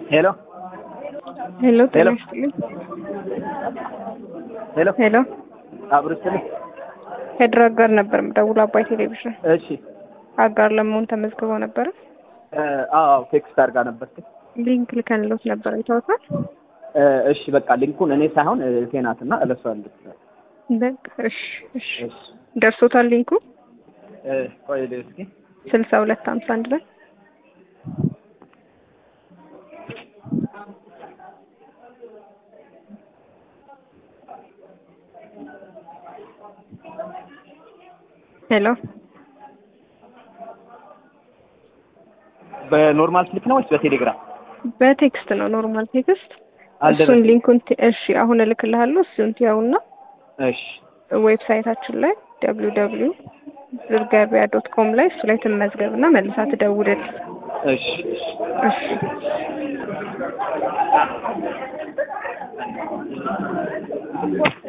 ሄሎ ሄሎ ጤና ሄሎ። ይስጥልኝ። ሄሎ ሄሎ አብሮ ስትልኝ ከድር አጋር ነበር የምደውለው አባይ ቴሌቪዥን እሺ አጋር ለመሆን ተመዝግበው ነበረ። እ፣ አዎ ቴክስት አድርጋ ነበር ሊንክ ልከንሎት ነበር አይተውታል። እ፣ እሺ በቃ ሊንኩን እኔ ሳይሆን እህቴ ናትና እለሷለሁ በቃ እሺ እሺ እሺ ደርሶታል ሊንኩ እ፣ ቆይ ልይ እስኪ ስልሳ ሁለት ሀምሳ አንድ ላይ ሄሎ በኖርማል ስልክ ነው ወይስ በቴሌግራም በቴክስት ነው ኖርማል ቴክስት እሱን አልደረሰኝም ሊንኩን ት- እሺ አሁን እልክልሃለሁ እሱን ትያውና እሺ ዌብሳይታችን ላይ ደብሊው ደብሊው ዝርገቢያ ዶት ኮም ላይ እሱ ላይ ትመዝገብና መልሳ ትደውልል እሺ እሺ እሺ